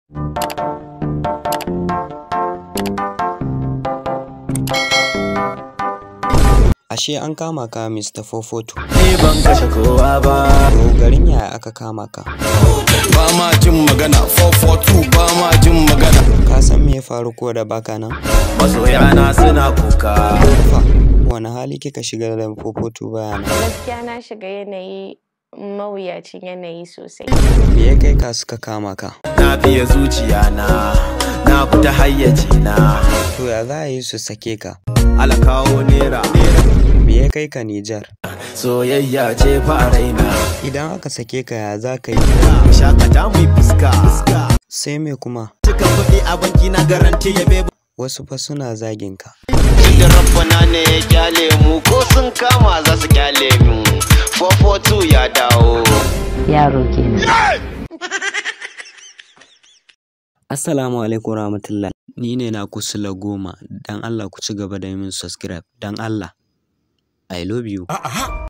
Ashe an kama ka Mr. 442. Ni ban kashe kowa ba. To garin yaya aka kama ka? Ba ma jin magana 442 ba ma jin magana. Ka san me ya faru ko da baka nan? Masoyana suna kuka. Fa, wani hali kika shiga da 442 bayana? Gaskiya na shiga yanayi mawuyacin yanayi sosai. Me ya kai ka suka kama ka? Na biya zuciya na. Na fita hayyaci na. To ya za a yi su sake ka? Alakawo nera. Me ya kai ka Nijar? Soyayya ce fa a raina. Idan aka sake ka ya za ka yi? Mu shakata mu yi fuska. Sai me kuma? Cika kuɗi a banki na garanti ya bebe. Wasu fa suna zagin ka. Inda rabbana ne ya kyale mu ko sun kama za su kyale mu. 442 ya dawo. yaro kenan Assalamu alaikum rahmatullah. Ni ne na kusula goma. Dan Allah ku ci gaba da yi min subscribe. Dan Allah. I love you.